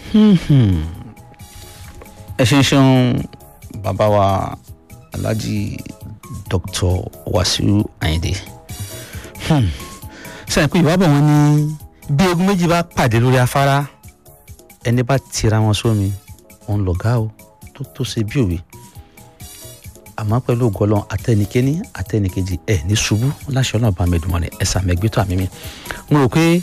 ẹ ṣe ń ṣeun bàbá wa alhaji dr wasiu ayinde sẹ́yìn pé ìwábọ̀ wọn ní bí egun méjì bá pàdé lórí afárá ẹni bá tira wọn sómi òun lọ̀gá o tó tó ṣe bí òwe àmọ́ pẹ̀lú ògọ́lọ́ àtẹnikẹ́ni àtẹnikejì ẹ̀ ní ṣubú láṣẹ ọlọ́run bá mi dùn mọ́ni ẹ̀sà mẹ́gbẹ́tọ̀ àmì mi mo rò pé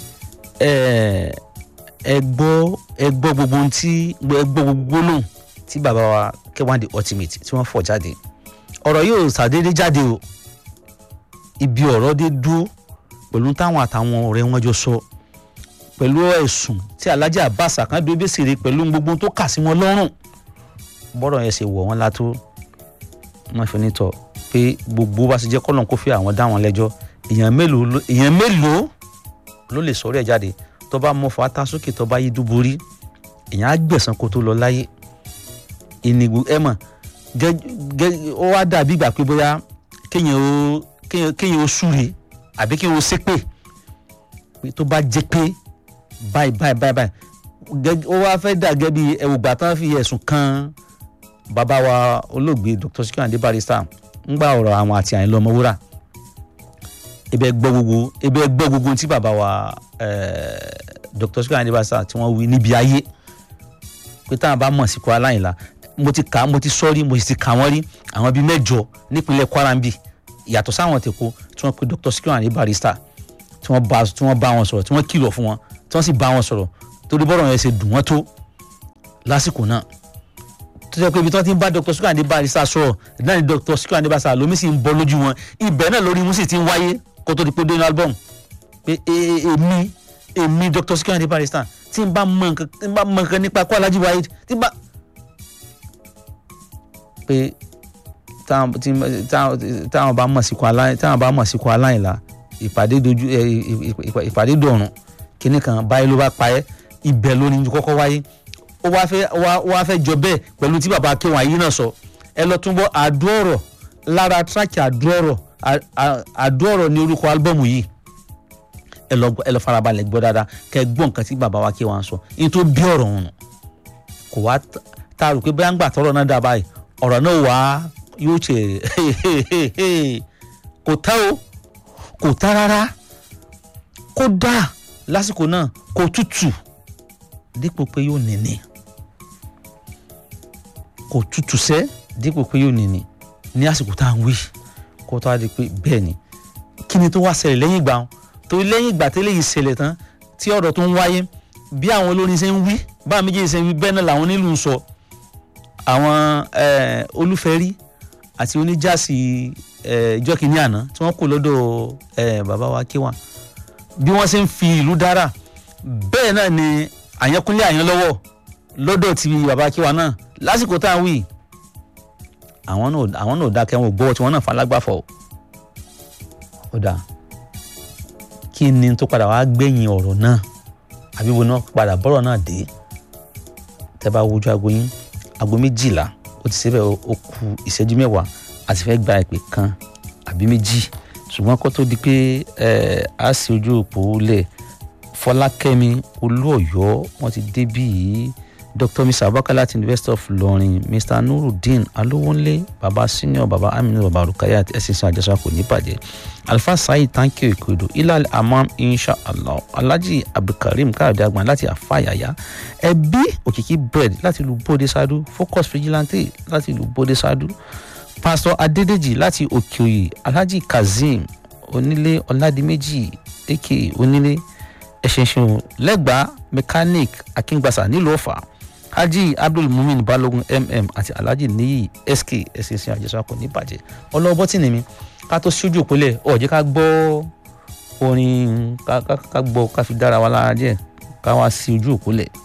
ẹ gbọ́ ẹ gbọ́ gbogbo ohun tí ẹ gbọ́ gbogbo gbólóhùn tí bàbá wa K1 The Ultimate tí wọ́n fọ̀ jáde ọ̀rọ̀ yóò ṣàdédé jáde o ibi ọ̀rọ̀ dé dúró pẹ̀lú táwọn àtàwọn ọ̀rẹ́ wọn jọ sọ pẹ̀lú ẹ̀sùn tí Alhaji Abbas Akande Obesere pẹ̀lú gbogbo tó kà sí wọn lọ́rùn bọ́rọ̀ yẹn ṣe wọ̀ wọ́n látó wọ́n fi ní tọ̀ pé gbogbo bá ṣe jẹ́ kọ́lọ́n kó fi àwọn dá wọn lẹ́jọ́ èèyàn mélòó èèyàn mélòó ló lè sọ̀rọ̀ ẹ̀ jáde tó bá mọ fata sókè tó bá yí dúborí èèyàn á gbẹ̀san kó tó lọ láyé ìnìgbò ẹ mọ̀ ó wá dàbí ìgbà pé bóyá kéèyàn ó kéèyàn ó súre àbí kéèyàn ó ṣépè pé tó bá jẹ́ pé báyìí báyìí báyìí báyìí ó wá fẹ́ dà gẹ́gẹ́ bí ẹ̀wùgbà tán fi ẹ̀sùn kan bàbá wa olóògbé Dr. Sikiru Ayinde Barrister ń gba ọ̀rọ̀ àwọn àti Àyìnlá Ọmọwúrà ebe gbọ́ gbogbo ebe gbọ́ gbogbo tí bàbá wa Dr. Sikiru Ayinde Barrister tí wọ́n wí níbi ayé pé táwọn bá mọ̀ sí kó aláìlá mo ti kà mo ti sọ rí mo sì ti kà wọ́n rí àwọn bíi mẹ́jọ nípínlẹ̀ Kwara ń bì yàtọ̀ sáwọn tèkó tí wọ́n pe Dr. Sikiru Ayinde Barrister tí wọ́n bá tí wọ́n bá wọn sọ̀rọ̀ tí wọ́n kìlọ̀ fún wọn tí wọ́n sì bá wọn sọ̀rọ̀ torí bọ́rọ̀ yẹn ṣe dùn wọ́n tó lásìkò náà tó jẹ́ pé ibi tí wọ́n ti ń bá Dr. Sikiru Ayinde Barrister sọ̀rọ̀ náà ni Dr. Sikiru Ayinde Barrister lomi sì ń bọ́ lójú wọn ibẹ̀ náà lórí wọn sì ti ń wáyé kó tó di pé dé ní album pé èmi èmi Dr. Sikiru Ayinde Barrister tí n bá mọ nǹkan tí n bá mọ nǹkan nípa kó Alhaji Waheed tí n bá pé táwọn bá mọ̀ sí kó aláìn táwọn bá mọ̀ sí kó aláìlá ìpàdé dojú ìpàdé dọ̀rùn kínní kan báyìí ló bá pa ẹ́ ibẹ̀ ló ní kọ́kọ́ wáyé ó wá fẹ́ wá fẹ́ jọ bẹ́ẹ̀ pẹ̀lú tí bàbá K1 yìí náà sọ ẹ lọ tún bọ́ àdúọ̀rọ̀ lára tíráàkì àdúọ̀rọ̀ àdúọ̀rọ̀ ní orúkọ álbọ̀mù yìí ẹ lọ ẹ lọ farabalẹ̀ gbọ́ dáadáa kẹ́ gbọ́ nǹkan tí bàbá wa K1 sọ ní tó bí ọ̀rọ̀ ọ̀hún kò wá tá a rò pé bóyá ń gbà tọrọ náà dà báyìí ọ̀rọ̀ náà wá yóò ṣe kò tẹ́ o kò tá rárá kó dà lásìkò náà kò tútù dípò pé yóò nìní kò tútù sẹ́ dípò pé yóò nìní ní àsìkò tá à ń wí kó tó a di pé bẹ́ẹ̀ ni kí ni tó wá ṣẹlẹ̀ lẹ́yìn ìgbà wọn tó lẹ́yìn ìgbà tẹ́lẹ̀ yìí ṣẹlẹ̀ tán tí ọ̀rọ̀ tó ń wáyé bí àwọn olórin ṣe ń wí bá méjèèjì ṣe ń wí bẹ́ẹ̀ náà làwọn onílù ń sọ àwọn olúfẹ́rí àti oníjàsí ìjọ kìíní àná tí wọ́n kò lọ́dọ̀ bàbá wa K1 bí wọ́n ṣe ń fi ìlú dára bẹ́ẹ̀ náà ni àyànkúnlé àyànlọ́wọ́ lọ́dọ̀ ti bàbá K1 náà lásìkò tá à ń wí àwọn náà àwọn náà dákẹ́ wọn ò gbọ́ tí wọ́n náà falágbàfọ̀ ó dáa kí ni tó padà wá gbẹ̀yìn ọ̀rọ̀ náà àbí wo náà padà bọ́rọ̀ náà dé tẹ́ bá wojú aago yín aago méjìlá ó ti ṣẹ́fẹ̀ ó kù ìṣẹ́jú mẹ́wàá àti fẹ́ gba ìpè kan àbí méjì ṣùgbọ́n kó tó di pé a sì ojú òpó lẹ̀ fọlákẹ́mi olúọ̀yọ́ wọ́n ti débí yìí dr mr abubakar láti university of Ilorin mr nurudeen alowonle baba senior baba aminu baba rukayat ẹsẹsẹ àjọṣà kò ní bàjẹ́ alfa saheed tanki ikodo ilal amam inshallah alhaji abdulkareem káyọ̀dé agbọn láti afáyàyà ẹbí òkìkí bread láti ìlú bóde sádú focus vigilante láti ìlú bóde sádú pastor adédèjì láti òkèòyè alhaji kazeem onílé ọládìméjì aka onílé ẹṣinṣin lẹ́gbàá mechanic akíngbàsá nílùú ọ̀fà haji abdul mumin balogun mm àti alhaji niyi sk ẹsẹsẹ àjẹsà kò ní bàjẹ́ ọlọ́wọ́ tí ni mi ká tó ṣojú òpólẹ̀ ọ̀ jẹ́ ká gbọ́ orin ká gbọ́ ká fi dára wa lára díẹ̀ ká wá sí ojú òpólẹ̀.